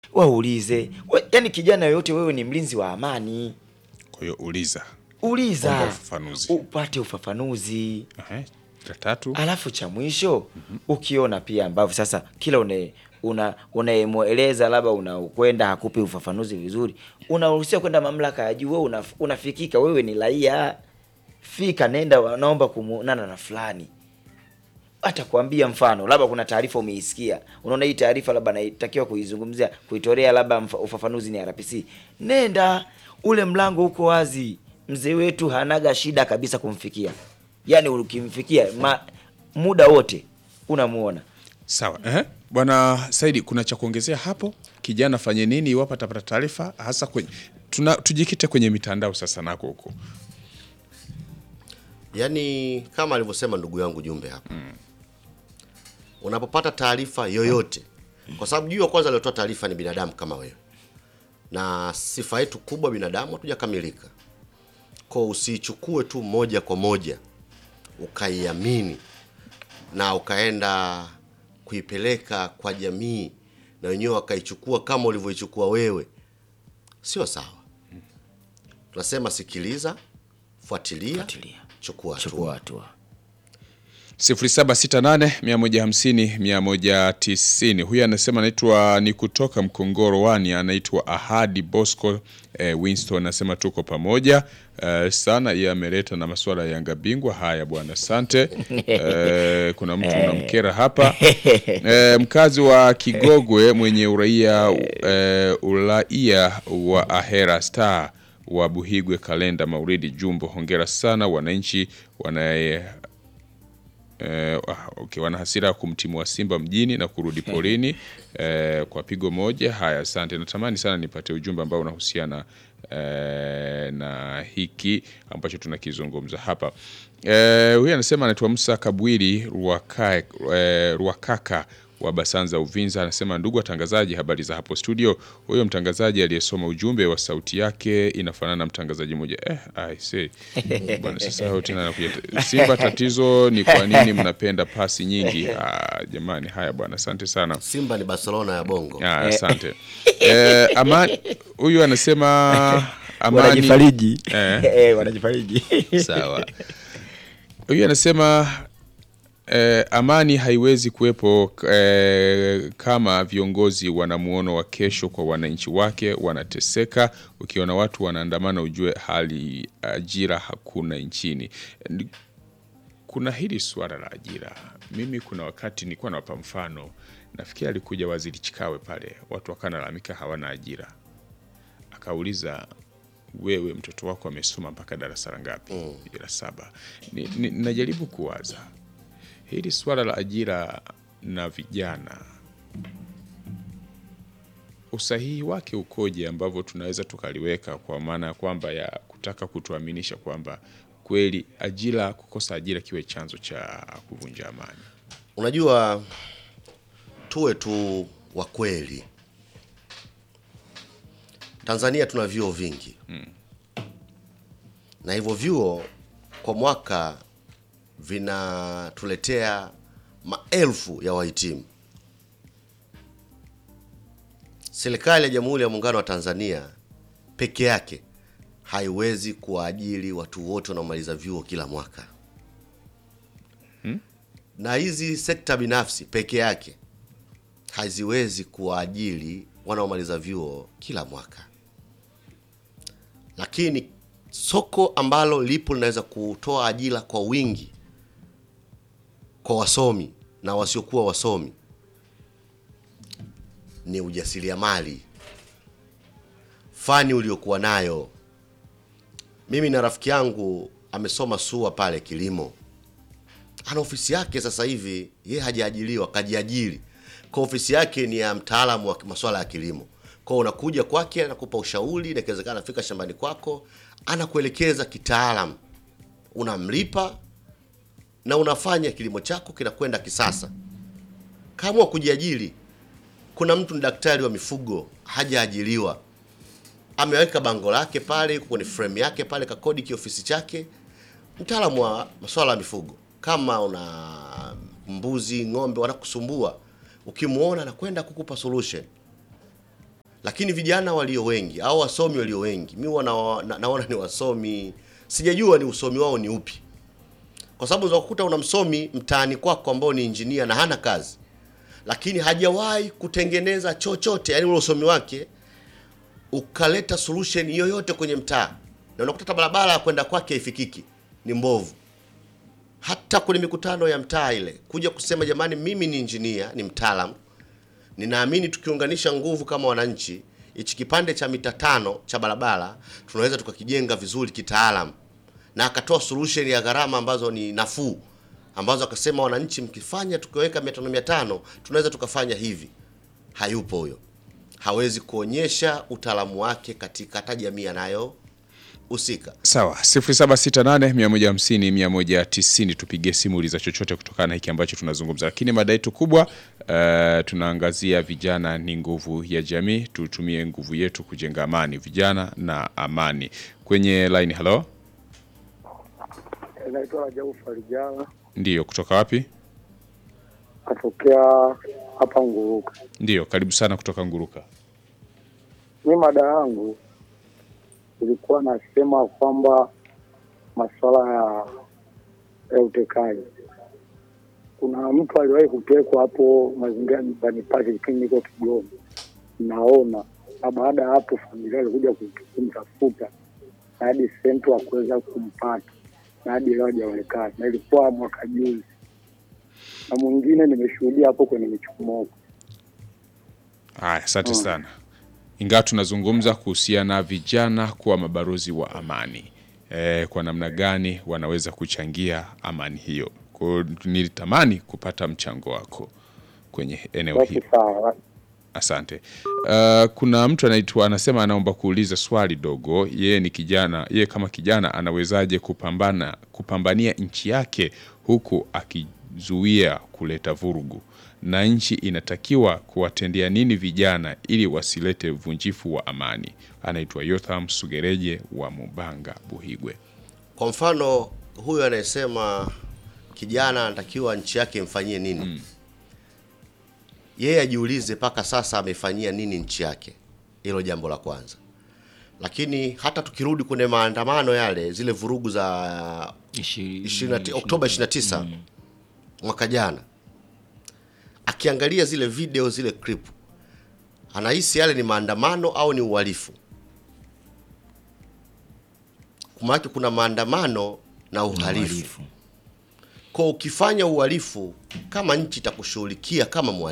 waulize we, yani kijana yoyote wewe ni mlinzi wa amani Kwa hiyo uliza, uliza Omba ufafanuzi. upate ufafanuzi Ehe, la tatu alafu cha mwisho ukiona pia ambavyo sasa kila une una unayemweleza labda unakwenda hakupi ufafanuzi vizuri unaruhusiwa kwenda mamlaka ya juu wewe una, unafikika wewe ni raia fika nenda naomba kumuonana na fulani atakwambia mfano labda kuna taarifa umeisikia unaona hii taarifa labda naitakiwa kuizungumzia kuitolea labda mfa- ufafanuzi ni RPC nenda ule mlango uko wazi mzee wetu hanaga shida kabisa kumfikia yaani ukimfikia ma, muda wote unamuona sawa. Ehe, bwana Saidi, kuna cha kuongezea hapo? Kijana fanye nini iwapo atapata taarifa, hasa kwenye tuna, tujikite kwenye mitandao sasa nako huko. Yaani kama alivyosema ndugu yangu Jumbe hapa unapopata taarifa yoyote, kwa sababu juu ya kwanza aliotoa taarifa ni binadamu kama wewe, na sifa yetu kubwa binadamu hatujakamilika, kwa usiichukue tu moja kwa moja ukaiamini na ukaenda kuipeleka kwa jamii na wenyewe wakaichukua kama ulivyoichukua wewe, sio sawa. Tunasema sikiliza, fuatilia, Fuatilia. chukua hatua. chukua hatua 0768150190 huyu anasema anaitwa ni kutoka Mkongoro wani anaitwa Ahadi Bosco eh, Winston anasema tuko pamoja eh, sana yeye ameleta na masuala ya Yanga bingwa haya bwana asante eh, kuna mtu unamkera hapa eh, mkazi wa Kigogwe mwenye uraia eh, uraia wa Ahera Star wa Buhigwe Kalenda Mauridi Jumbo hongera sana wananchi wanaye Eh, ah, okay, wana hasira ya kumtimua Simba mjini na kurudi porini eh, kwa pigo moja. Haya, asante. Natamani sana nipate ujumbe ambao unahusiana eh, na hiki ambacho tunakizungumza hapa. Eh, huyu anasema anaitwa Musa Kabwili Ruwaka, eh, Ruwakaka wa Basanza Uvinza anasema, ndugu watangazaji, habari za hapo studio. Huyo mtangazaji aliyesoma ujumbe wa sauti yake inafanana na mtangazaji mmoja eh, I see. Bwana sasa hao tena anakuja Simba, tatizo ni kwa nini mnapenda pasi nyingi? Ah, jamani, haya bwana, asante sana. Simba ni Barcelona ya Bongo. Ah, asante. Eh, amani huyu anasema amani wanajifariji Eh. Eh, wanajifariji Sawa. Huyu anasema eh, amani haiwezi kuwepo eh, kama viongozi wana muono wa kesho kwa wananchi wake wanateseka. Ukiona watu wanaandamana, ujue hali ajira hakuna nchini. Ni- Kuna hili suala la ajira. Mimi kuna wakati nilikuwa nawapa mfano, nafikiri alikuja waziri Chikawe pale, watu wakanalamika hawana ajira, akauliza wewe mtoto wako amesoma mpaka darasa la ngapi? La saba. Ni, ni, najaribu kuwaza hili swala la ajira na vijana, usahihi wake ukoje, ambavyo tunaweza tukaliweka kwa maana ya kwamba ya kutaka kutuaminisha kwamba kweli ajira, kukosa ajira kiwe chanzo cha kuvunja amani. Unajua, tuwe tu wa kweli. Tanzania tuna vyuo vingi na hivyo vyuo kwa mwaka vinatuletea maelfu ya wahitimu. Serikali ya Jamhuri ya Muungano wa Tanzania peke yake haiwezi kuwaajiri watu wote wanaomaliza vyuo kila mwaka na hizi sekta binafsi peke yake haziwezi kuwaajiri wanaomaliza vyuo kila mwaka, lakini soko ambalo lipo linaweza kutoa ajira kwa wingi kwa wasomi na wasiokuwa wasomi ni ujasiriamali, fani uliokuwa nayo. Mimi na rafiki yangu amesoma SUA pale kilimo ana ofisi yake sasa hivi, ye hajaajiriwa, kajiajiri kwa ofisi yake ni ya mtaalamu wa masuala ya kilimo. Kwa hiyo unakuja kwake, anakupa ushauri, na ikiwezekana anafika shambani kwako, anakuelekeza kitaalam, unamlipa na unafanya kilimo chako kinakwenda kisasa. Kaamua kujiajiri. Kuna mtu ni daktari wa mifugo, hajaajiriwa, ameweka bango lake pale, yuko kwenye frame yake pale, kakodi kiofisi chake, mtaalamu wa masuala ya mifugo. Kama una mbuzi, ng'ombe wanakusumbua, ukimwona anakwenda kukupa solution. lakini vijana walio wengi au wasomi walio wengi mi huwa na, na, naona ni wasomi sijajua ni usomi wao ni upi kwa sababu unaweza kukuta una msomi mtaani kwako ambao ni injinia na hana kazi lakini hajawahi kutengeneza chochote yani ule usomi wake ukaleta solution yoyote kwenye mtaa na unakuta hata barabara ya kwenda kwake haifikiki ni mbovu hata kwenye mikutano ya mtaa ile kuja kusema jamani mimi ni injinia ni mtaalam ninaamini tukiunganisha nguvu kama wananchi hichi kipande cha mita tano cha barabara tunaweza tukakijenga vizuri kitaalam na akatoa solution ya gharama ambazo ni nafuu ambazo akasema wananchi mkifanya tukiweka mia tano mia tano tunaweza tukafanya hivi hayupo huyo hawezi kuonyesha utaalamu wake katika hata jamii anayohusika Sawa, 0768 150 190 tupige simu uliza chochote kutokana na hiki ambacho tunazungumza, lakini mada yetu kubwa uh, tunaangazia vijana ni nguvu ya jamii. Tutumie nguvu yetu kujenga amani, vijana na amani. Kwenye line, halo, Naitwa Rajabu Farijala, ndiyo, kutoka wapi? katokea hapa Nguruka. Ndiyo, karibu sana kutoka Nguruka. Mi mada yangu ilikuwa nasema kwamba masuala ya ya utekaji. Kuna mtu aliwahi kutekwa hapo mazingira nyumbani pake kipindi niko Kigoma, naona na baada ya hapo familia ilikuja kumtafuta na hadi sehemu kuweza kumpata na hadi leo hajaonekana, na ilikuwa mwaka juzi, na mwingine nimeshuhudia hapo kwenye michomoko. Haya, asante sana. Ingawa tunazungumza kuhusiana na vijana kuwa mabalozi wa amani e, kwa namna gani wanaweza kuchangia amani hiyo. Kwa hiyo nilitamani kupata mchango wako kwenye eneo Basi hilo. sawa, Asante. Uh, kuna mtu anaitwa anasema anaomba kuuliza swali dogo. Yeye ni kijana, yeye kama kijana anawezaje kupambana kupambania nchi yake huku akizuia kuleta vurugu, na nchi inatakiwa kuwatendea nini vijana ili wasilete uvunjifu wa amani? Anaitwa Yotham Sugereje wa Mubanga, Buhigwe. kwa mfano huyu anayesema kijana anatakiwa nchi yake imfanyie nini yeye ajiulize mpaka sasa amefanyia nini nchi yake hilo jambo la kwanza lakini hata tukirudi kwenye maandamano yale zile vurugu za Ishi- 20 Oktoba 29 mwaka jana, akiangalia zile video zile clip, anahisi yale ni maandamano au ni uhalifu? Maana kuna maandamano na uhalifu. uhalifu. Kwa ukifanya uhalifu, kama nchi itakushughulikia kama mhalifu